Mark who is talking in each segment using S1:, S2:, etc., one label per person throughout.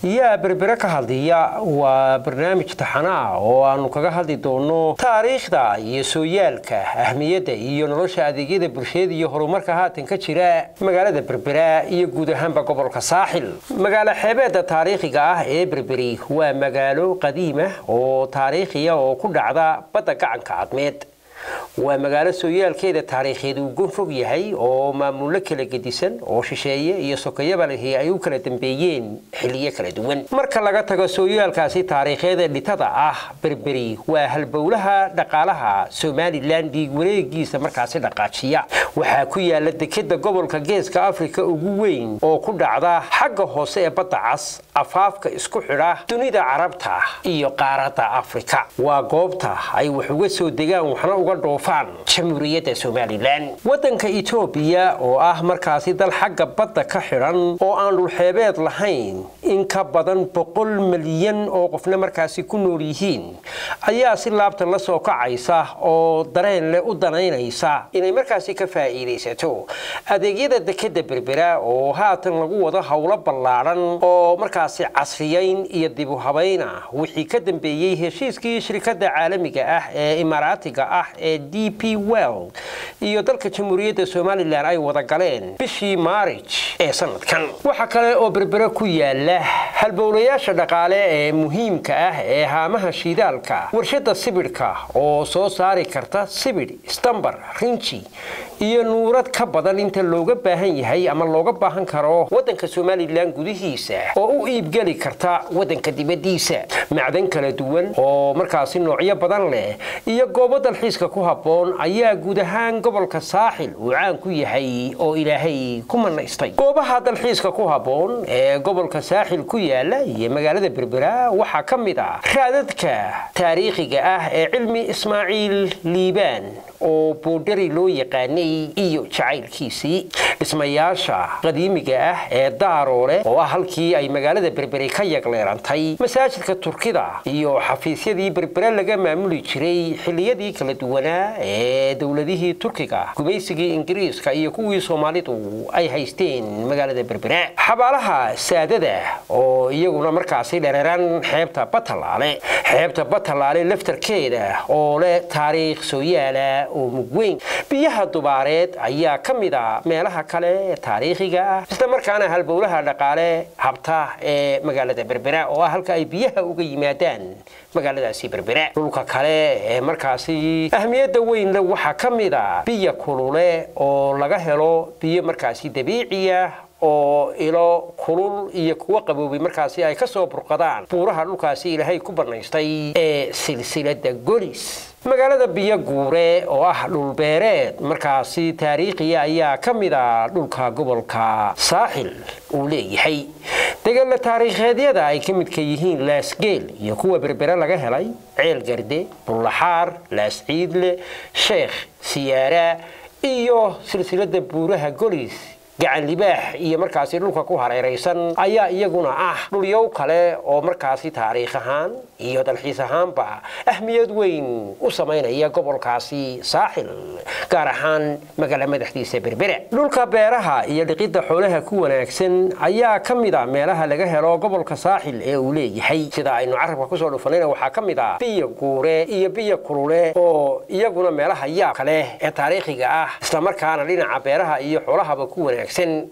S1: yaa berbere ka hadliya waa barnaamij taxana ah oo aanu kaga hadli doono taariikhda iyo sooyaalka ahmiyadda iyo nolosha adeegyada bulshada iyo horumarka haatan ka jira magaalada berbera iyo guud ahaanba gobolka saaxil magaalo xeebeedda taariikhiga ah ee berberi waa magaalo qadiima oo taariikhiya oo ku dhacda badda gacanka cadmeed waa magaalo sooyaalkeeda taariikheed uu gonfog yahay oo maamullo kala gedisan oo shisheeye iyo sokayaba lihi ay u kala dambeeyeen xilliyo kala duwan marka laga tago sooyaalkaasi taariikheeda dhitada ah berberi waa halbowlaha dhaqaalaha somalilan dhiig wareegiisa markaasi dhaqaajiya waxaa ku yaala dekeda gobolka geeska afrika ugu weyn oo ku dhacda xagga hoose ee badda cas afaafka isku xidha dunida carabta iyo qaaradda afrika waa goobta ay wax uga soo degaan waxna uga dhoofaan jamhuuriyadda somalilan waddanka etoobiya oo ah markaasi dal xagga badda ka xidhan oo aan dhulxeebeed lahayn in ka badan boqol milyan oo qofna markaasi ku nool yihiin ayaa si laabta la soo kacaysa oo dareen leh u danaynaysa inay markaasi ka faa'iidaysato adeegyada dekeda berbera oo haatan lagu wado howlo ballaadhan oo markaasi casriyayn iyo dib u habayna wixii ka dambeeyey heshiiskii shirkadda caalamiga ah ee imaaraatiga ah ee d p world iyo dalka jamhuuriyadda somalilan ay wada galeen bishii maarij ee sanadkan waxaa kale oo berbere ku yaala halbowlayaasha dhaqaale ee muhiimka ah ee haamaha shiidaalka warshadda sibidhka oo soo saari karta sibidh stambar rinji iyo nuurad ka badan inta looga baahan yahay ama looga baahan karo waddanka somalilan gudihiisa oo u iibgeli karta waddanka dibaddiisa macdan kala duwan oo markaasi noocyo badan leh iyo goobo dalxiiska ku habboon ayaa guud ahaan gobolka saaxil uu caan ku yahay oo ilaahay ku manaystay goobaha dalxiiska ku habboon ee gobolka saaxil ku yaala iyo magaalada berbera waxaa ka mid ah raadadka taariikhiga ah ee cilmi ismaaciil liibaan oo boodhari loo yaqaanay iyo jacaylkiisii dhismayaasha qadiimiga ah ee daaroole oo ah halkii ay magaalada berbere ka yagleerantay masaajidka turkida iyo xafiisyadii berbere laga maamuli jiray xilliyadii kala duwanaa ee dowladihii turkiga gumaysigii ingiriiska iyo kuwii soomaalidu ay haysteen magaalada berbere xabaalaha saadada oo iyaguna markaasi dhereeran xeebta batalaale xeebta batalaale laftarkeeda oo leh taariikh sooyaala oo mugweyn biyaha dubaareed ayaa ka mid a meelaha kale ee taariikhiga ah isla markaana halbowlaha dhaqaale habta ee magaalada berbera oo ah halka ay biyaha uga yimaadaan magaaladaasi berbera dhulka kale ee markaasi ahmiyadda weynle waxaa ka mid a biyo kulule oo laga helo biyo markaasi dabiiciya oo ilo kulul iyo kuwo qaboobay markaasi ay ka soo burqadaan buuraha dhulkaasi ilaahay ku bannaystay ee silsiladda golis magaalada biyo guure oo ah dhulbeereed markaasi taariikhiya ayaa ka mid a dhulka gobolka saaxil uu leeyahay degalla taariikheedyada ay ka midka yihiin laasgeel iyo kuwa berbere laga helay ceel garde bullaxaar laas ciidle sheekh siyaara iyo silsiladda buuraha golis gacan libaax iyo markaasi dhulka ku hareeraysan ayaa iyaguna ah dhulyow kale oo markaasi taariikh ahaan iyo dalxiis ahaanba ahmiyad weyn u samaynaya gobolkaasi saaxil gaar ahaan magaala madaxdiisa berbera dhulka beeraha iyo dhiqidda xoolaha ku wanaagsan ayaa ka mid a meelaha laga helo gobolka saaxil ee uu leeyahay sida aynu carabka kusoo dhufanayna waxaa ka mid ah biyo guure iyo biyo kulule oo iyaguna meelaha yaab kale ee taariikhiga ah islamarkaana dhinaca beeraha iyo xoolahaba ku wanaagsan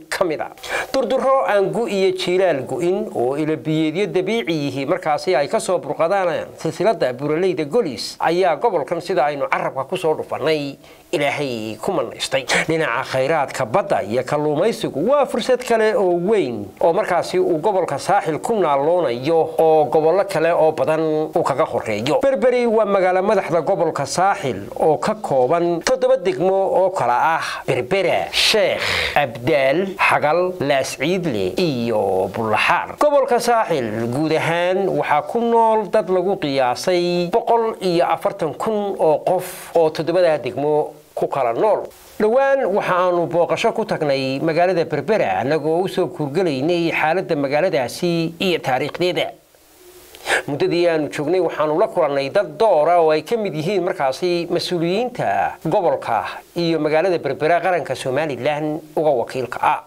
S1: durduro aan gu iyo jiilaal gu'in oo ilabiyeedyo dabiici yihi markaasi ay ka soo burqadaan silsilada buraleyda golis ayaa gobolkan sida aynu carabka kusoo dhufannay ilaahay ku manaystay dhinaca khayraadka badda iyo kalluumaysigu waa fursad kale oo weyn oo markaasi uu gobolka saaxil ku naaloonayo oo gobollo kale oo badan uu kaga horeeyo berberi waa magaalo madaxda gobolka saaxil oo ka kooban toddoba degmo oo kala ah berbera sheekh abdaal xagal laasciidle iyo bullaxaar gobolka saaxil guud ahaan waxaa ku nool dad lagu qiyaasay boqol iyo afartan kun oo qof oo toddobadaa degmo ku kala nool dhowaan waxa aanu booqasho ku tagnay magaalada berbera annagoo u soo kuurgelaynay xaaladda magaaladaasi iyo taariikhdeeda muddadii aanu joognay waxaanu la kulannay dad doora oo ay ka mid yihiin markaasi mas-uuliyiinta gobolka iyo magaalada berbera qaranka somalilan uga wakiilka ah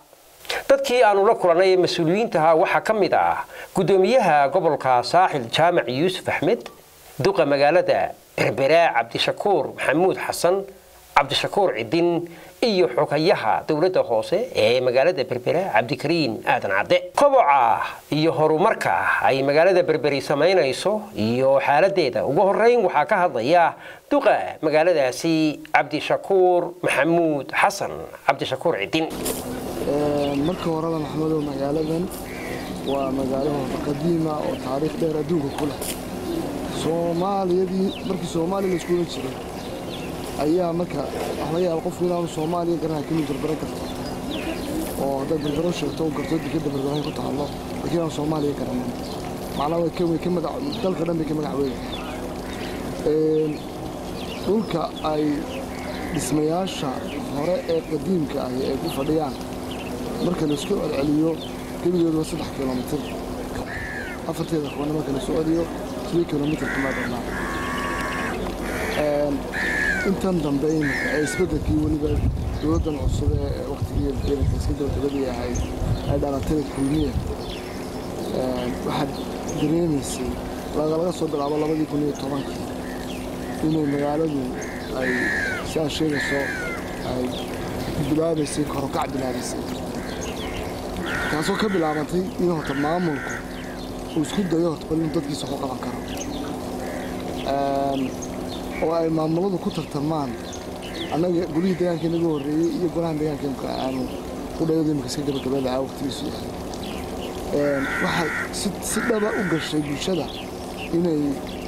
S1: dadkii aanu la kulannay ee mas-uuliyiintaha waxaa ka mid ah guddoomiyaha gobolka saaxil jaamac yuusuf axmed duqa magaalada berbera cabdishakuur maxamuud xasan cabdishakuur cidin iyo xogayaha dowladda hoose ee magaalada berbera cabdikariin aadan cadde koboca iyo horumarka ay magaalada berberi samaynayso iyo xaaladeeda ugu horeyn waxaa ka hadlaya duqa magaaladaasi cabdishakuur maxamuud xasan cabdishakuur cidin
S2: marka horeba maxamedow magaaladan waa magaalo qadiima oo taariikh dheer adduunka ku leh soomaaliyadii markii soomaaliya laisku ohan jiray ayaa marka wax laga yaaba qofku inaanu soomaaliya garanaha kami berbero garto oo haddaad berbero sheegto u garto dekadda berberayn ku taallo laakiin aan soomaaliya garanin macnaha way way ka magac dalka dhan bay ka magac weyn dhulka ay dhismayaasha hore ee qadiimka ahi ay ku fadhiyaan marka laisku celceliyo gebigeedu waa saddex kilomitir afarteeda kuwana marka laisku celiyo sidii kilomitir kuma dhanaa intan dambe imika ee isbeddelkii weliba dowladdan cusub ee waktigii kelinka iska dabadabadii ahayd ee dhalatay kulmiya waxaad dareemaysay laga soo bilaabo labadii kun iyo tobankii inay magaaladu ay siaa sheegayso ay bilaabaysay korokac bilaabaysay taasoo ka bilaabantay in horta maamulku uu isku dayo horta bal inuu dadkiisa waxu qaban karo oo ay maamuladu ku tartamaan annaga golihii deegaanka inaga horreeyey iyo golahan deegaanka imka aanu ku dhayado imika iska gabagabada ah waqtigiisu yahay waxay si dhaba u gashay bulshada inay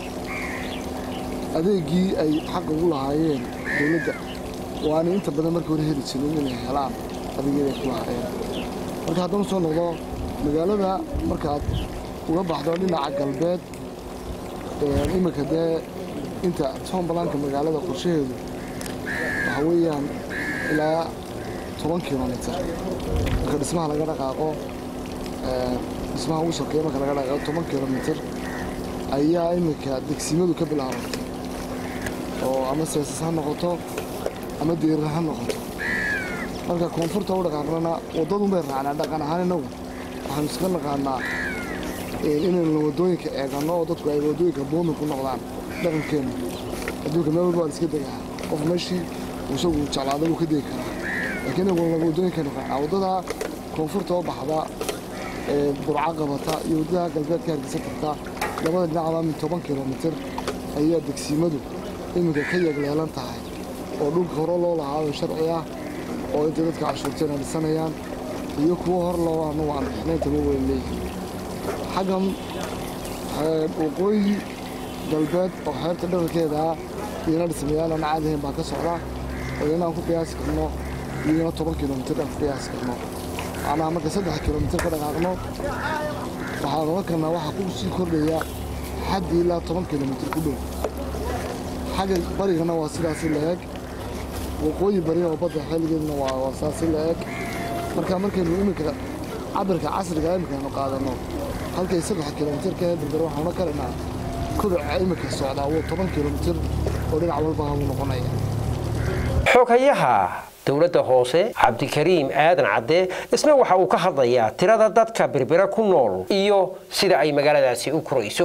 S2: adeegii ay xaqa ugu lahaayeen dowladda waanay inta badan markii hore heli jirin inay helaan adeegyada ay ku lahaayeen marka haddana soo noqdo magaalada markaad uga baxdo dhinaca galbeed iminka dee inta tombalaanka magaalada qorshaheedu waxa weeyaan ilaa toban kilomitir marka dhismaha laga dhaqaaqo dhismaha ugu sokeeya marka laga dhaqaaqo toban kilomitir ayaa iminka degsimadu ka bilaabatay oo ama seesas ha noqoto ama deerar ha noqoto marka koonfurta u dhaqaaqnana waddadun bay raacnaa dhaqan ahaan inagu waxaanu iska naqaanaa inaynu waddooyinka eeganno oo dadku ay waddooyinka boomi ku noqdaan dhaqankeena adduunka meel walba waa la iska degaa qof meeshii isagu jeclaada wuu ka degi karaa laakiin inagu waddooyinkeena raacnaa waddadaa koonfurta oo baxda ee burca qabata iyo waddada galbeedka hargeysa tagta labada dhinacba min toban kilomitir ayaa degsiimadu iminka ka yagleelan tahay oo dhulka hore loo lahaayo sharci ah oo intay dadka cashuurteena dhisanayaan iyo kuwo hor loo anagu aan bixnaynta ma weyn leeyihin xaggan waqooyi galbeed oo xeebta dhaqankeedaa iyana dhismayaal aan caadi ahayn baa ka socda oo inaan ku qiyaasi karno iyana toban kilomitir aan ku qiyaasi karno macnaha marka saddex kilomitir ka dhaqaaqno waxaan oran karnaa waxaa ku sii kordhaya xaddi ilaa toban kilomitir ku dhow xagga barigana waa sidaasi la-eg waqooyi bari oo badda xilligeedna waa saasi la-eg marka markaynu iminka cabirka casriga iminka aynu qaadanno halkay saddex kilomitir ka berber waxaan oran karaynaa kobaca iminka socdaa wuu toban kilomitir oo dhinac walba habuu noqonaya
S1: xogayaha dowladda hoose cabdikariim aadan cadde isna waxa uu ka hadlayaa tirada dadka berbera ku nool iyo sida ay magaaladaasi u korayso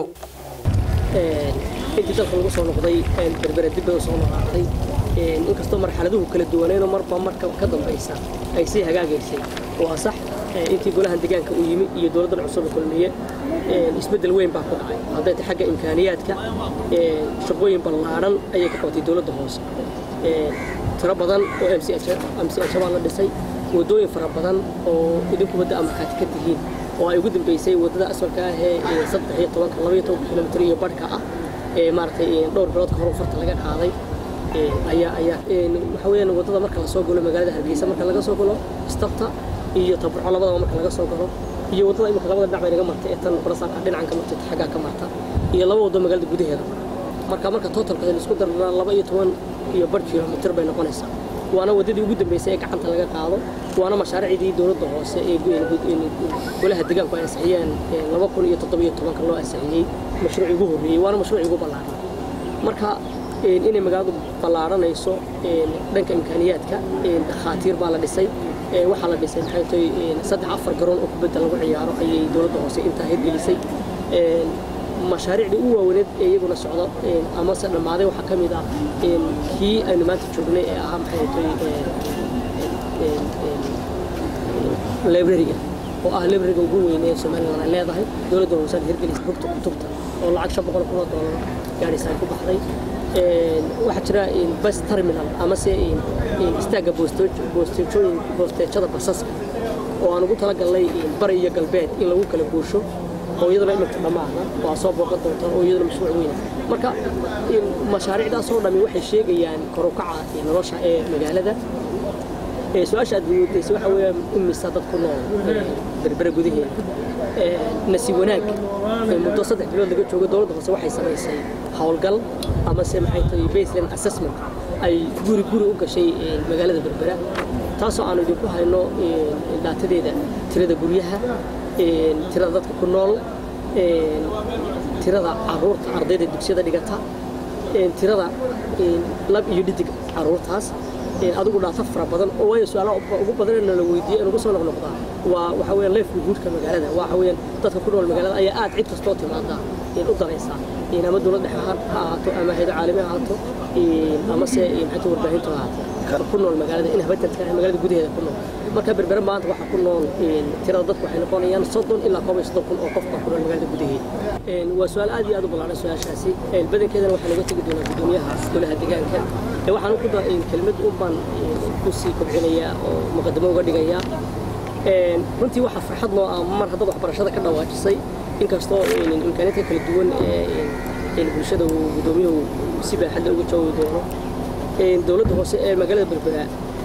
S3: intii dalka lagu soo noqday berbera dib bay u soo noqotay inkastoo marxaladuhu kala duwaneenoo marba marka ka dambaysa ay sii hagaagaysay waa sax intii golahan deegaanka uu yimi iyo dowladdan cusub kulmiye isbeddel weyn baa ku dhacay hadday tahay xagga imkaaniyaadka shaqooyin ballaadhan ayay ka qabatay dowladda hoose tiro badan oo mcbaa la dhisay waddooyin fara badan oo idinku wadda amarkaati ka tihiin oo ay ugu dambaysay waddada asfalka ah ee saddex iyo tobanka labaiyo tobanka kilomitir iyo badhka ah ee maaragtay dhowr bilood ka hor farta laga qaaday ayaa ayaa waxa weeyaan waddada marka la soo galo magaalada hargeysa marka laga soo galo istabta iyo taburco labadaba marka laga soo galo iyo waddada imika labada dhinac bay naga martay ee tan kurasaanka dhinacan ka martay xaggaa ka marta iyo laba waddo magaalada gudaheeda marka marka totalka la isku darnaa laba iyo toban iyo bar kilomitir bay noqonaysaa waana waddadii ugu dambaysay ee gacanta laga qaado waana mashaariicdii dowladda hoose ee golaha deegaanku ay ansixiyeen laba kun iyo toddobiyo tobanka loo ansixiyey mashruucii ugu horreeyey waana mashruucii ugu ballaaran marka inay magaaladu ballaaranayso dhanka imkaaniyaadka dhakhaatiir baa la dhisay waxaa la dhisay maxay tahay saddex afar garoon oo kubadda lagu ciyaaro ayay dowladda hoose intaa hirgelisay mashaariicdii u waaweyneed ee iyaguna socdo amase dhammaaday waxaa ka mid ah kii aynu maanta joognay ee ahaa maxay tahay librariga oo ah librariga ugu weyn ee somaliland ay leedahay dowladda hoose hirgelisay xogta kutubta oo lacag shan boqol kun oo doolar gaadhaysa ay ku baxday waxaa jira bus terminal amase istaagga boosteejooyin boosteejada basaska oo aan ugu talagalnay bari iyo galbeed in lagu kala guusho oo iyaduna iminka dhammaada waa soo booqan doonta oo iyaduna mashruuc weyna marka mashaariicdaasoo dhammi waxay sheegayaan korukaca nolosha ee magaalada su-aasha aad weydiisay waxa weeyaan imisa dad ku nool berbera gudaheeda nasiib wanaag muddo saddex bilood laga joogo dowladda hoose waxay samaysay howlgal amase maxay tahay baseline assessment ay guri guri u gashay magaalada berbera taasoo aanu idinku hayno dhaatadeeda tirada guryaha tirada dadka ku nool tirada caruurta ardayda dugsiyada dhigata tirada lab iyo dhidig caruurtaas adigu dhaata fara badan oo waayo su-aalaha ugu badan na la weydiiyo in ugu soo noqnoqdaa waa waxa weeyaan leefka guudka magaalada waxa weeyaan dadka ku nool magaalada ayaa aad cid kastoo timaada in u danaysaa ama dowlad dhexe ha ahaato ama hayado caalami ha ahaato amase maxayta warbaahintu ha ahaato ku nool magaalada in habatanka magaalada gudaheeda ku nool marka berbere maanta waxaa ku nool tirada dadku waxay noqonayaan soddon ilaa koob iyo soddon kun oo qof baa ku nool magaalada gudaheeda waa su-aal aad iyo aad u ballaaran su-aashaasi badankeedana waxaan uga tegi doonaa gudoomiyaha golaha deegaanka waxaan ku kelmad un baan ku sii kobcinayaa oo muqadamo uga dhigayaa runtii waxaa farxad noo ah mar haddaad waxbarashada ka dhawaajisay inkastoo imkaaniyaadka kala duwan ee bulshada uu gudoomiyuhu si baaxadda uga joogi doono dowladda hoose ee magaalada berbera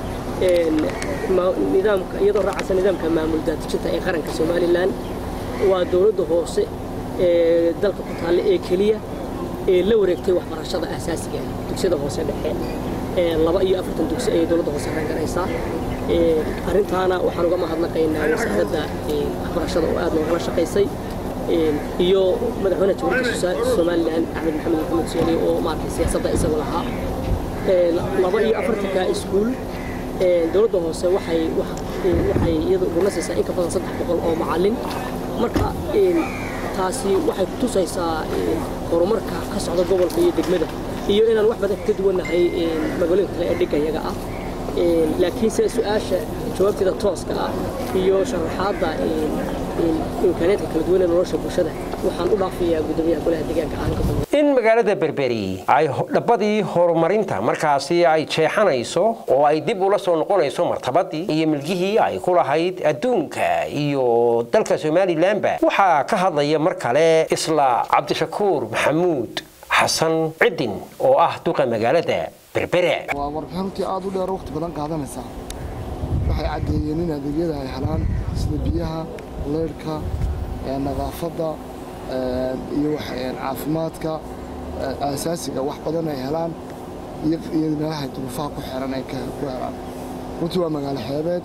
S3: nidaamka iyadoo raacaysa nidaamka maamul daadijinta ee qaranka somalilan waa dowladda hoose ee dalka ku taalla ee keliya ee la wareegtay waxbarashada asaasiga dugsiyada hoose dhexe laba iyo afartan dugsi ayay dowladda hoose rangaraysaa arrintaana waxaan uga mahadnaqaynaa wasaaradda waxbarashada oo aad noogala shaqaysay iyo madaxweyne jamhuuriyadda somalilan axmed maxamed maxamed suuli oo maaragtay siyaasadda isagu lahaa laba iyo afartanka iskuul dowladda hoose waxay waxay iyadu runa siisaa in ka badan saddex boqol oo macallin marka taasi waxay ku tusaysaa horumarka ka socda gobolka iyo degmada iyo inaan wax badan ka duwannahay magaalooyinka kale ee dhigayaga ah laakiinse su-aasha jawaabteeda tooska ah iyo sharaxaadda imkaaniyaadka kala duwan ee nolosha bulshada waxaan u dhaafayaa gudoomiyaha golaha deegaanka aan ka badan
S1: in magaalada berberi ay dhabbadii horumarinta markaasi ay jeexanayso oo ay dib ula soo noqonayso martabadii iyo milgihii ay ku lahayd adduunka iyo dalka somalilanba waxaa ka hadlaya mar kale isla cabdishakuur maxamuud xasan cidin oo ah duqa magaalada berbere
S2: waa warbixin runtii aad u dheer waqti badan qaadanaysaa waxay caddeeyeen in adeegyada ay helaan sida biyaha leyrhka nadaafadda iyo caafimaadka asaasiga wax badan ay helaan iyo meelaha duruufaha ku xiran ay ku helaan runtii waa magaalo xeebeed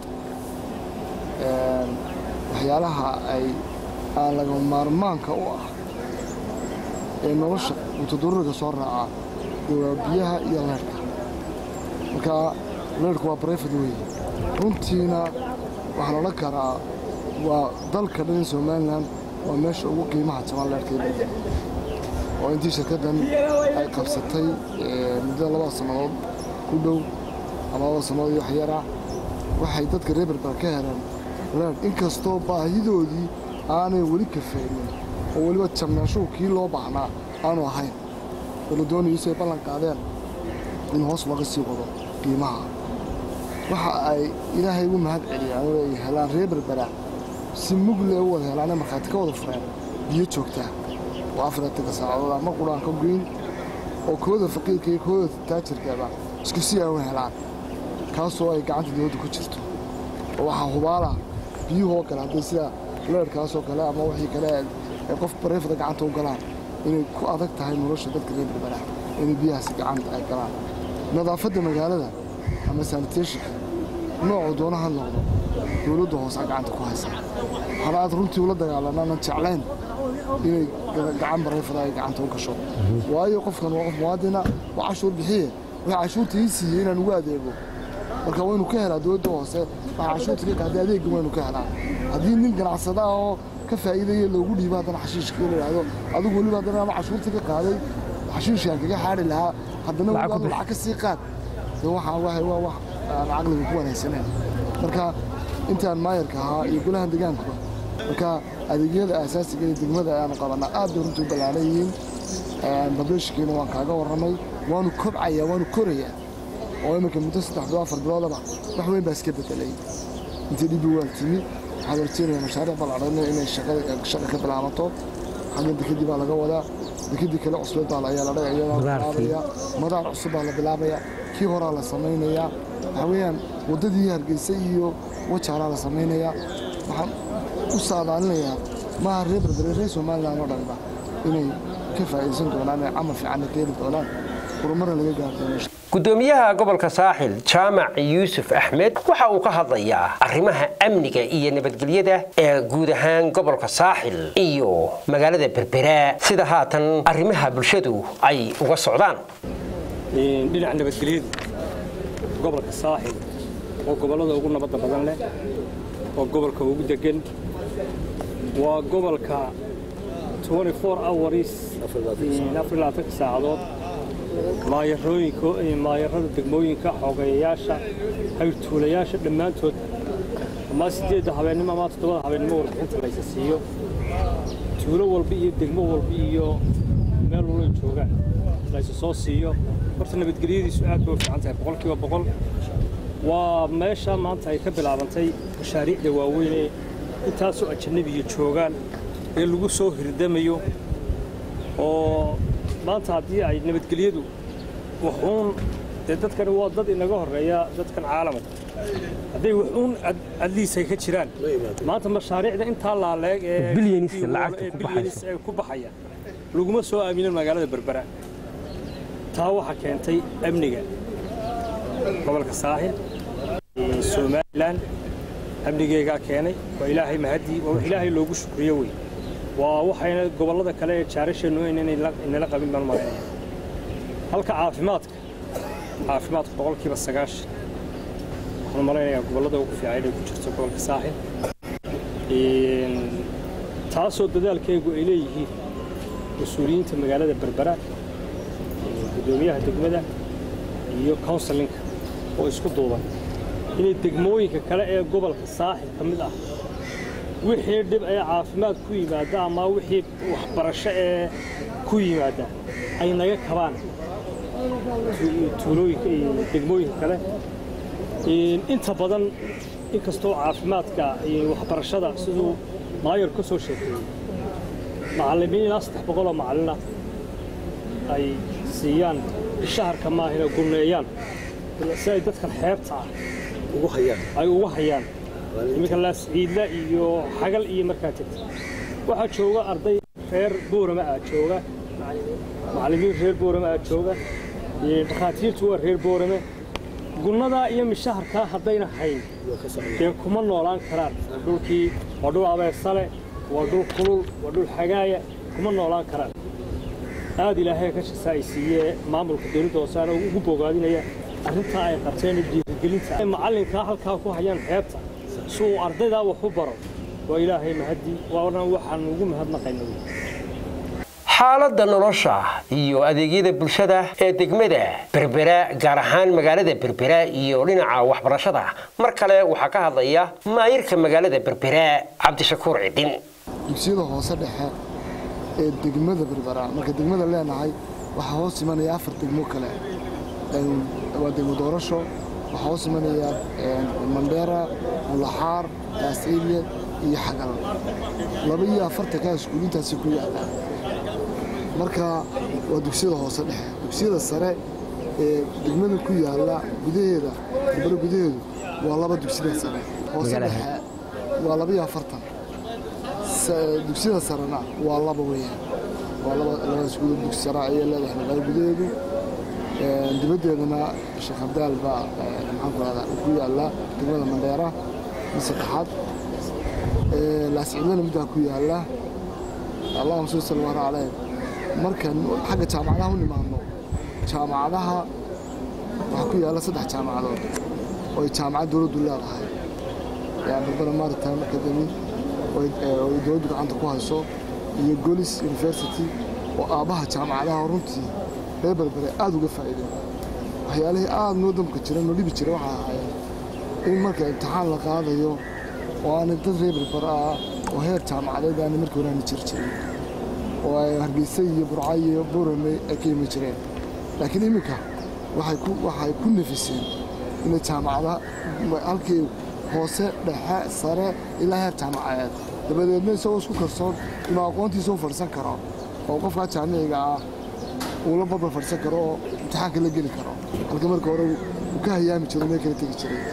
S2: waxyaalaha ay aan laga maarmaanka u ah ee nolosha mutadururiga soo raacaa waa biyaha iyo leyrhka marka leyrhku waa barefad weeye runtiina waxaa loola karaa waa dalka dhan somalilan waa meesha ugu qiimaha jaban leerhkay badda oo intii shirkaddan ay qabsatay muddada labada sannadood ku dhow ama labada sannadood iyo waxyara waxay dadka reer berber ka heleen leerh inkastoo baahidoodii aanay weli kafeynin oo weliba jabnaashuhu kii loo baahnaa aanu ahayn oo la doonayso ay ballan qaadeen in hoos looga sii wado qiimaha waxa ay ilaahay ugu mahad celiyaan oo ay helaan reer berbera si mugle u wada helaane markhaati ka wada fureen biyo joogtaa oo afartanka saacadood ama quraan ka goyn oo kooda faqiirka iyo kooda taajirkeeda isku si ay u helaan kaasoo ay gacanta dowladda ku jirto oo waxaa hubaala biyuhoo kale hadday sida leerhkaasoo kale ama wixii kale ay qof bareefada gacanta u galaan inay ku adag tahay nolosha dadka reer berbera inay biyahaasi gacanta ay galaan nadaafadda magaalada ama sanitationka noocu doona ha noqdo dowladda hoose gacanta ku haysa waxaana aad runtii ula dagaalanaanan jeclayn inay gacan bareefada ay gacanta u gasho waayo qofkan waa qof muwaadina waa cashuur bixiye waxay cashuurta ii siiyey inaan ugu adeego marka waynu ka helaa dowladda hoose waxa cashuurta ka qaaday adeegga waynu ka helaa haddii nin ganacsada ah oo ka faa'iidaya loogu dhiibo haddana xashiishka la yidhaahdo adigu weliba haddana ama cashuurta ka qaaday xashiishkaan kaga xaari lahaa haddana weliba lacag ka sii qaad de waxaa wahay waa wax aan caqliga ku wanaagsaneyn marka intaan maayarka ahaa iyo golahan deegaankuba marka adeegyada aasaasiga ee degmada ayaanu qabanaa aad bay runtii u ballaaran yihiin bableeshkiina waan kaaga warramay waanu kobcayaa waanu korayaa oo iminka muddo saddex bilood afar biloodaba wax weyn baa iska bedelay intii dhibi waa timi waxaad horjeynaya mashaariic ballaaran inay shaqa ka bilaabato xagga dekadii baa laga wadaa dekadii kale cusbeed baa ayaa la bilaabaya madaar cusub baa la bilaabaya kii horaa la samaynayaa waxaa weeyaan waddadii hargeysa iyo wajaalaa la samaynayaa waxaan u saadaalinayaa maaha reer berbere reer somaliland oo dhanba inay ka faa'iidaysan doonaan inay camal fiicanna ka heli doonaan horumarna laga gaari doono
S1: gudoomiyaha gobolka saaxil jaamac yuusuf axmed waxa uu ka hadlayaa arrimaha amniga iyo nabadgelyada ee guud ahaan gobolka saaxil iyo magaalada berbera sida haatan arrimaha bulshadu ay uga socdaan
S4: dhinaca nabadgelyadu gobolka saaxil oo gobollada ugu nabadda badan leh oo gobolka ugu degan waa gobolka hours saacadood maayarada degmooyinka xogeeyayaasha hayrtuulayaasha dhammaantood amaa sideedda habeennimo amaa toddobada habeennimo warbixinta laysa siiyo tuulo walba iyo degmo walba iyo meel walbay joogaan laysa soo siiyo horta nabadgelyadiisu aad bay u fiican tahay boqolkiiba boqol waa meesha maanta ay ka bilaabantay mashaariicda waaweyn ee intaasoo ajanabiya joogaan ee lagu soo hirdamayo oo maanta haddii ay nabadgelyadu waxuun dee dadkani waa dad inaga horreeya dadkan caalamka hadday waxuun adliis ay ka jiraan maanta mashaariicda intaa laaleeg ee bilyanis ee ku baxaya laguma soo aaminin magaalada berbera taa waxaa keentay amniga gobolka saaxil somalilan amnigeegaa keenay waa ilaahay mahadii waa wax ilaahay loogu shukriyo wey waa waxayna gobollada kale ee jaarasheennu inala qabin baan malaynaya halka caafimaadka caafimaadka boqolkiiba sagaashan waxaan malaynayaa gobollada ugu fiican inay ku jirto gobolka saaxil taasoo dadaalkeegu ay leeyihiin mas-uuliyiinta magaalada berbera gudoomiyaha degmada iyo counselinka oo isku duuban inay degmooyinka kale ee gobolka saaxil ka mid ah wixii dhib ee caafimaad ku yimaada ama wixii waxbarasho ee ku yimaada ay naga kabaan tuulooyinka iyo degmooyinka kale inta badan inkastoo caafimaadka iyo waxbarashada siduu maayar ka soo sheekeeyey macallimiin ilaa saddex boqoloo macallina ay siiyaan shaharka maahina gurneeyaan si ay dadkan xeebta ah ay ugu hayaan iminka laasciidla iyo xagal iyo markaa tegta waxaa jooga arday reer boorama aa jooga macallimiin reer boorama aa jooga dhakhaatiirtu waa reer boorame gunnadaa iyo mishaharkaa haddayna hayn dee kuma noolaan karaan dhulkii waa dhul abeesale waa dhul kulul waa dhul xagaaya kuma noolaan karaan aad ilaahay ka shasa ay siiyee maamulka dowladda hooseana ugu bogaadinaya arrintaa ay qabteen dhiirigelinta macallinkaa halkaa ku hayaan xeebta si uu ardaydaa wax u baro waa ilaahay mahadii waana waxaan ugu mahadnaqayna
S1: xaaladda nolosha iyo adeegyada bulshada ee degmada berbera gaar ahaan magaalada berbera iyo dhinaca waxbarashada mar kale waxaa ka hadlaya maayirka magaalada berbera cabdishakuur cidin
S2: dugsiyada hoose dhexe ee degmada berbera marka degmada leenahay waxaa hoos imanaya afar degmo kale waa degmo doorasho waxaa hoos imanaya mandheera mulaxaar taasiilye iyo xagal laba iyo afartanka iskuulintaasi ku yaallaan marka waa dugsiyada hoose dhexe dugsiyada sare ee degmada ku yaalla gudaheeda berbera gudaheedu waa laba dugsiyada sare hoose dhexe waa laba iyo afartan dugsiyada sarena waa laba weeyaan waa laba laba iskuul dugsi sare ayay leedahay magaalada gudaheedu dibaddeedana sheekh abdaal baa maxaan ku rahdaa ku yaalla degmada mandheera mid saddexaad laascilana middaa ku yaalla allahuma salli salli waara caleyh markan xagga jaamacadaha u nimaadno jaamacadaha waxaa ku yaalla saddex jaamacadood oo ay jaamacad dowladdu leedahay berbera maritime academy oo ay dowladdu gacanta ku hayso iyo golis university oo aabbaha jaamacadaha runtii reer berbere aada uga faa'iideen waxyaalihii aada noo damka jira noo dhibi jira waxay ahaayeen in marka imtixaan la qaadayo oo aanay dad reer berbere ah oo heer jaamacadeed aanay markii hore aana jiri jirin oo ay hargeysa iyo burca iyo borame ay ka imi jireen laakiin iminka waxay ku waxay ku nafiseen inay jaamacada halkii hoose dhexe sare ilaa heer jaamacadeed dabadeedna isagoo isku kalsoon inuu aqoontiisa u fadhiisan karo oo qofkaa jaamiciga ah uu la barbar fadhiisan karo oo imtixaanka la geli karo halka marka hore uu ka hayaami jiro meel kala tegi jiray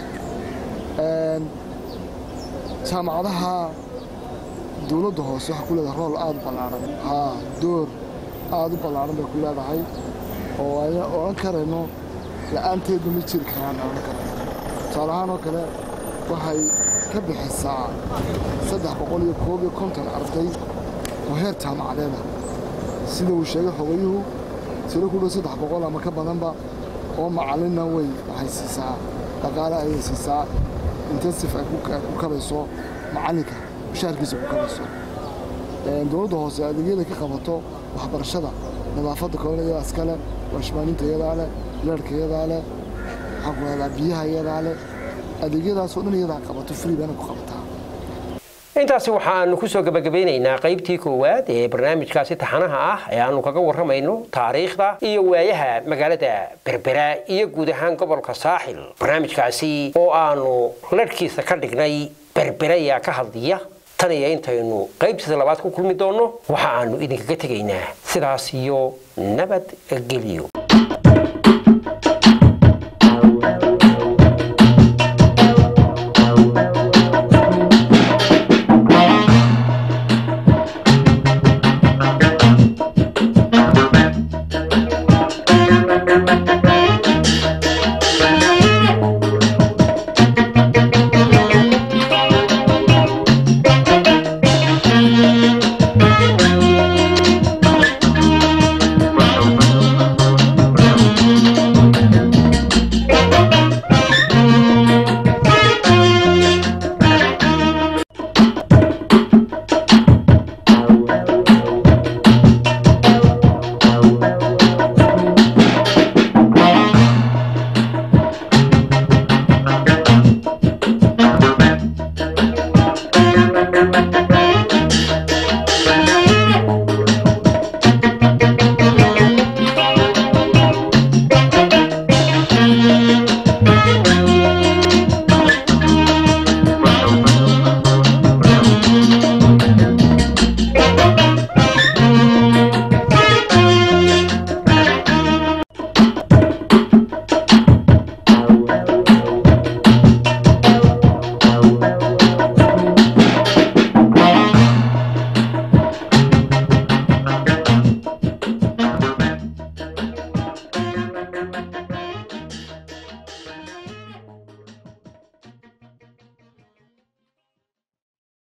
S2: jaamacadaha dowladda hoose waxaa ku leedahay rool aada u ballaaran haa door aada u ballaaran bay ku leedahay oo ayna odhan karayno la'aanteedna ma jiri karaan odhan karayno tusaale ahaan oo kale waxay ka bixisaa saddex boqol iyo koob iyo konton arday oo heer jaamacadeeda sida uu sheegay xogayuhu tiro ku dhow saddex boqol ama ka badanba oo macalinna way waxay siisaa dhaqaale ayay siisaa intensif ay ku kabayso macalinka mushaharkiisa ku kabayso dowladda hoose adeegyada ka qabato waxbarashada nadaafadda koolna iyadaa iskale washmaaninta iyadaa leh leerhka iyadaa leh waxaan ku rahdaa biyaha iyadaa leh adeegyadaasoo dhan iyadaa qabato free bayna ku qabataa
S1: intaasi waxaanu kusoo gabagabeynaynaa qaybtii koowaad ee barnaamijkaasi taxanaha ah ee aanu kaga warramayno taariikhda iyo waayaha magaalada berbera iyo guud ahaan gobolka saaxil barnaamijkaasi oo aanu larhkiisa ka dhignay berberayaa ka hadliya tan iyo intaynu qaybtiisa labaad ku kulmi doonno waxa aanu idinkaga tegaynaa sidaas iyo nabadgelyo